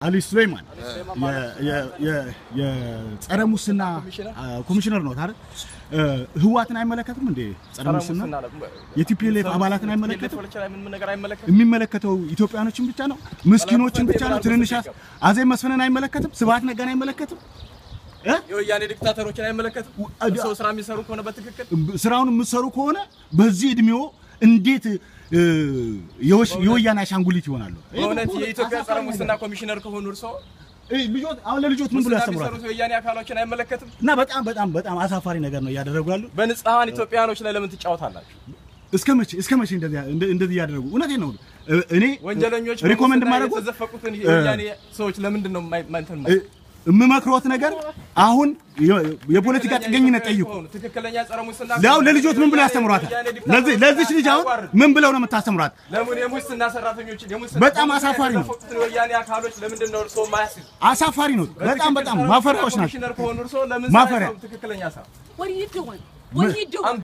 አሊ ሱሌይማን የ- የ- የ- የጸረ ሙስና አ፣ ኮሚሽነር ነው አይደል? እ፣ ህወሓትን አይመለከትም እንዴ? ጸረ ሙስና የቲፒኤልኤፍ አባላትን አይመለከትም? የሚመለከተው ኢትዮጵያኖችን ብቻ ነው? ምስኪኖችን ብቻ ነው? ትንንሽ አዜብ መስፍንን አይመለከትም? ስብሐት ነጋን አይመለከትም? እ? የወያኔ ዲክታተሮችን አይመለከትም። ሰው ስራ የሚሰሩ ከሆነ በትክክል ስራውን የምትሰሩ ከሆነ በዚህ እድሜው እንዴት እ፣ የወሽ- የወያኔ አሻንጉሊት ይሆናሉ? በእውነት የኢትዮጵያ ጸረ ሙስና ኮሚሽነር ከሆኑ እርሶ እ፣ ልጆት አሁን ለልጆት ምን ብሎ ሙስና ያስተምራሉ? የሚሰሩት የወያኔ አካሎችን አይመለከትም። እና በጣም በጣም በጣም አሳፋሪ ነገር ነው እያደረጉ ያሉ። በንጹሐን ኢትዮጵያኖች ላይ ለምን ትጫወታላችሁ? እስከ መቼ እስከ መቼ እንደዚህ እንደ- እንደዚህ እያደረጉ እውነቴን ነው እ፣ እኔ ወንጀለኞች ሪኮመንድ በሙስና ማድረገው የተዘፈቁትን የወያኔ ሰዎች ለምንድን ነው የማይ- ማንተን እ፣ የምመክሮት ነገር አሁን የ- የፖለቲካ ጥገኝነት ጠይቁ። ትክክለኛ ጸረ ሙስና ያው ለልጆት ምን ብሎ ያስተምሯታል? ለዚህ ለዚች ልጅ አሁን ምን ብለው ነው የምታስተምሯት? ለምን የሙስና ሰራተኞችን የሙስና በጣም አሳፋሪ ነው። የተዘፈቁትን የወያኔ አካሎች ለምንድን ነው እርሶ ማያስይዙ? አሳፋሪ ነው። በጣም በጣም ማፈሪያዎች ናቸው። ኮሚሽነር ከሆኑ እርሶ ለምን ማፈሪያ። ሳይሰሩ ትክክለኛ ስራ What are you doing? What are you doing?